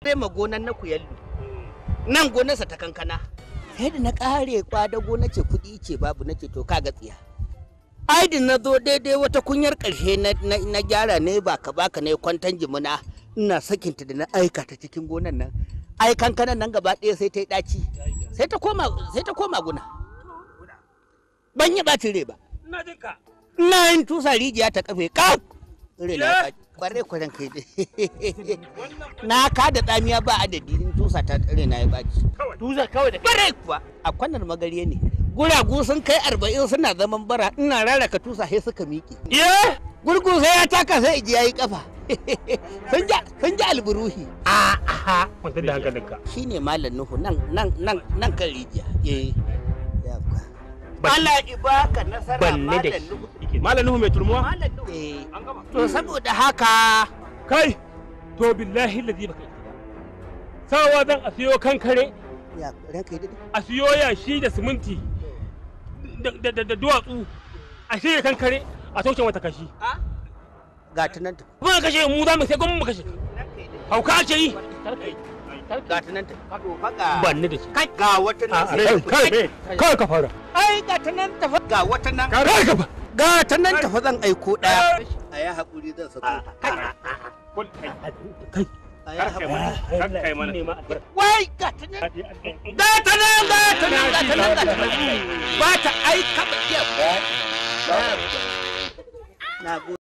sai ma gonan na kuyallu nan gonarsa ta kankana sai da na kare kwadago na ce kuɗi ce babu na ce to ka ga tsiya aidin na zo daidai wata kunyar ƙarshe na gyara ne ba ka baka ne kwantan jimina ina sakinta da na aika ta cikin gonan nan ai kankanan nan gaba ɗaya sai ta yi ɗaci sai ta koma sai ta koma guna ban yi ɓacin rai ba Ina jin ka. ina yin tusa rijiya ta kafe kaf rai na ya ɓaci kwarai kwaran kai dai na ka da tsamiya ba adadi in tusa ta rai na ya ɓaci Tuza kawai da kwarai kuwa a kwanar magariya ne guragu sun kai arba'in suna zaman bara ina raraka tusa sai suka miƙe Ye? gurgu sai ya taka sai iji yayi kafa sun ji sun ji alburuhi a aha Kwantar da hankalinka. shine malam nuhu nan nan nan nan kan rijiya eh yabba Allah ibaka nasara Banne da malam shi. nuhu Malam Nuhu mai turmuwa? malam nuhu eh An gama. to saboda haka Kai, to billahi lazi baka yi ba. Sawa zan a siyo kankare, ya ranka yi dade a siyo yashi da siminti da- da da- da duwatsu, a shirya kankare a toshe mata kashi. ga ta nan ta Kuma kashe mu za mu sai gwamnati mu kashe. Hauka ake yi. ga ta nan ta to fa ga Banni da shi. kai ga wata nan Kai, kai, kai, kai ka fara. ai ga ta nan ta fa ga wata nan Kai ka fara. ga ta nan ta fa zan aiko daya a ya haƙuri zan sako ta Kai, a ya haƙuri kar kai mana. wai ga ta nan ga ta nan ga ta nan ga ta nan ga ta nan ba ta aika ba iya na gode